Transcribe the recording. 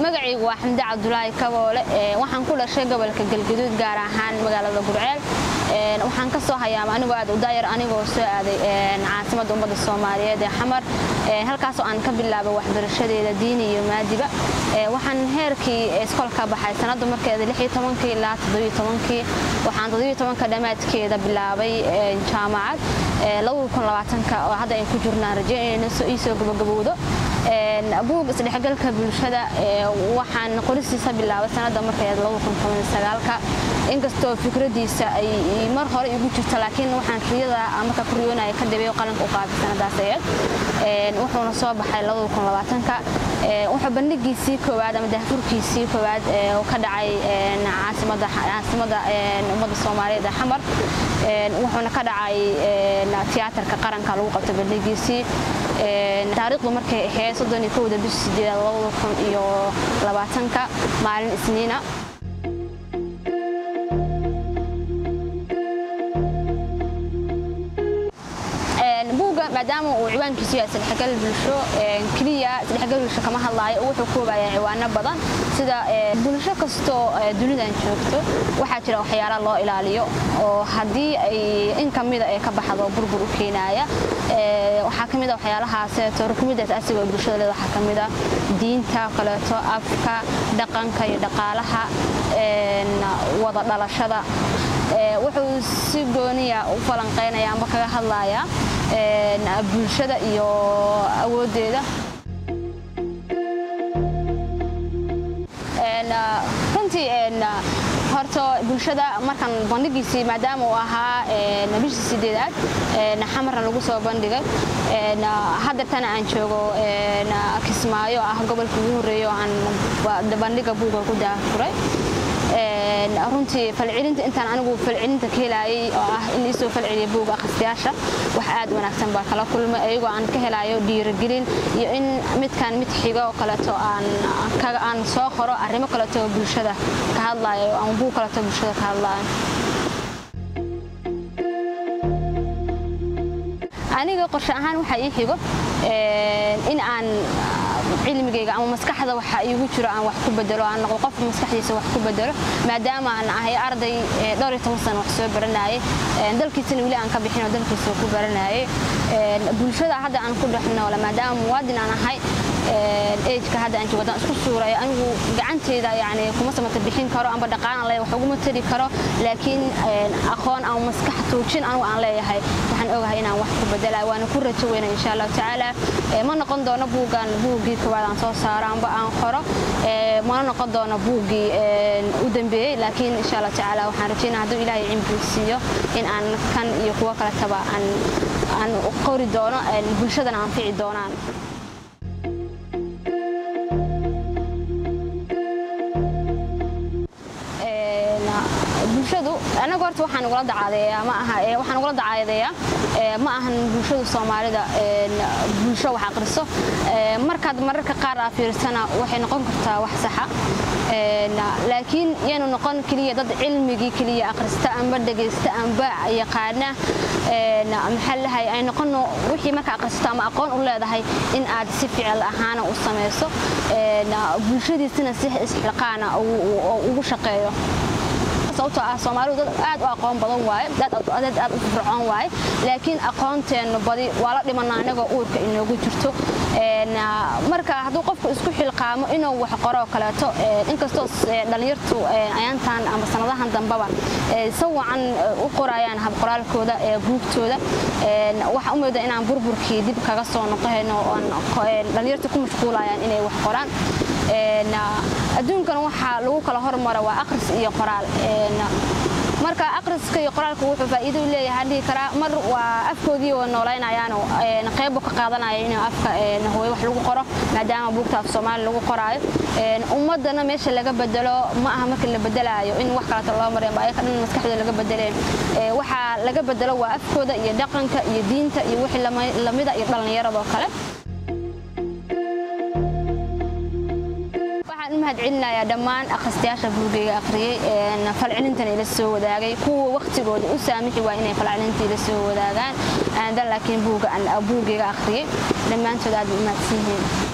magacaygu waa xamdi cabdulaahi kaboole waxaan ku dhashay gobolka galgaduud gaar ahaan magaalada gurceel waxaan ka soo hayaama anigoo aad u daayar anigoo soo aaday caasimadda ummadda soomaaliyeed ee xamar halkaasoo aan ka bilaabay waxbarashadeeda diini iyo maadiba waxaan heerkii iskool ka baxay sanadda markeeda ilaa waxaan ka dhammaadkeeda bilaabay jaamacad oo hadda ay ku jirnaan rajeynayna iisoo gabagabowdo buug isdhexgalka bulshada waxaan qoristiisa bilaabay sanadda markeeda inkastoo fikradiisa ay mar hore igu jirto laakiin waxaan riyada marka ku riyoonaya ka dhibay qalanka u qaabay sanadaas ayad wuxuuna soo baxay wuxuu bandhigiisii koowaad ama daahfurkiisii koowaad oo ka dhacay caasimada ummadda soomaaliyeed ee xamar wuxuuna ka dhacay tiyaatarka qaranka lagu qabtay bandhigiisii taariikhdu markay ahayd soddoniyo kowda bishii sideedaad labada kun iyo labaatanka maalin isniina buugga maadaama uu ciwaankiisu yahay isdhexgal bulsho keliya isdhexgal bulsho kama hadlaayo wuxuu koobayaa ciwaano badan sida bulsho kastoo dunidan joogto waxaa jira waxyaala loo ilaaliyo oo haddii ay in kamida ee ka baxdo burbur u keenaaya waxaa ka mid a waxyaalahaas rukumidaas asiga oo bulshada leed waxaa ka mid a diinta kaleeto afka dhaqanka iyo dhaqaalaha wada dhalashada wuxuu si gooniya u falanqaynaya amba kaga hadlayaa bulshada iyo awooddeeda runtii horta bulshada markan bandhigiisii maadaama uu ahaa bishii sideedaad xamarna lagu soo bandhigay hadeertana aan joogo kismaayo ah gobolka ugu horreeya oo aan bandhiga buuga ku daafuray runtii falcelinta intaan anigu falcelinta ka helaayay oo ah in iisoo falceliya buuga akhristayaasha wax aad wanaagsan baa kala kulmay ayagoo aan ka helayo dhiirigelin iyo in midkan mid xigo oo kaleeto aan soo qoro arrimo kaleeto bulshada ka hadlayo ama buug kaleeto bulshada ka hadlayo aniga qorshe ahaan waxaa ii xigo in aan cilmigayga ama maskaxda waxa iigu jiro aan wax ku bedelo aan noqdo qof maskaxdiisa wax ku bedelo maadaama aan ahay arday dhowr iyo toban sano wax soo baranayay dalkiisana weli aan ka bixin oo dalkiisa ku baranayay bulshada hadda aan ku dhex noole maadaama muwaadin aan ahay ejka hadda aan joogo isku suurayo anigu gacanteyda yani kuma samata bixin karo amba dhaqaalan leeyahay wax uguma tari karo laakiin aqoon ama maskax tuujin anigu aan leeyahay waxaan ogahay inaan wax ku bedelayo waana ku rajo weyna insha allahu tacaala ma noqon doono buuggan buuggii koowaad aan soo saaro amba aan qoro mana noqon doono buuggii u dambeeyey laakiin insha allahu tacaala waxaan rajeynaa hadduu ilaahay cimri siiyo in aan kan iyo kuwo kaletaba aan aan qori doono bulshadana anfici doonaan bulshadu anagu horta waxaan ugula dacaadeeyaa ma aha waxaan ugula dacaadeeyaa ma ahan bulshadu soomaalida bulsho wax aqriso markaad mararka qaar aa fiirsana waxay noqon kartaa wax saxa laakiin yaanu noqon keliya dad cilmigii keliya aqrista amba dhegaysta amba yaqaana maxaa lahay ay noqono wixii marka aqrisato ama aqoon u leedahay in aad si ficil ahaana u samayso bulshadiisina si isxilqaana ugu shaqeeyo sababtoo ah soomaalidu dad aad u aqoon badan waaye dad aad u fircoon waaye laakiin aqoonteennu badi waa la dhimana anagoo uurka inoogu jirto marka hadduu qofku isku xilqaamo inuu wax qoroo kaleeto inkastoo dhallinyartu ayaantan ama sanadahan dambaba si wacan u qorayaan habqoraalkooda buugtooda waxaa u mooda inaan burburkii dib kaga soo noqohayno dhallinyartu ku mashquulayaan inay wax qoraan adduunkan waxaa lagu kala hormara waa aqris iyo qoraal marka aqriska iyo qoraalka wuxuu faa'iido u leeyahay dhihi karaa mar waa afkoodii oo noolaynayaano qeybu ka qaadanaya in afka hooyo wax lagu qoro maadaama buugta af soomaali lagu qoraayo ummadana meesha laga bedelo ma aha marka la bedelaayo in wax kaleeto loo mareen ba ayaka dhan maskaxdooda laga bedeleen waxaa laga bedelo waa afkooda iyo dhaqanka iyo diinta iyo wixii lamida iyo dhallinyaradoo kale mahad celinayaa dhammaan akhristayaasha buugayga akhriyey falcelintana ila soo wadaagay kuwa wakhtigooda u saamixi waa inay falcelinta ila soo wadaagaan aandan laakiin buugayga akhriyey dhammaantood aad u mahadsan yihiin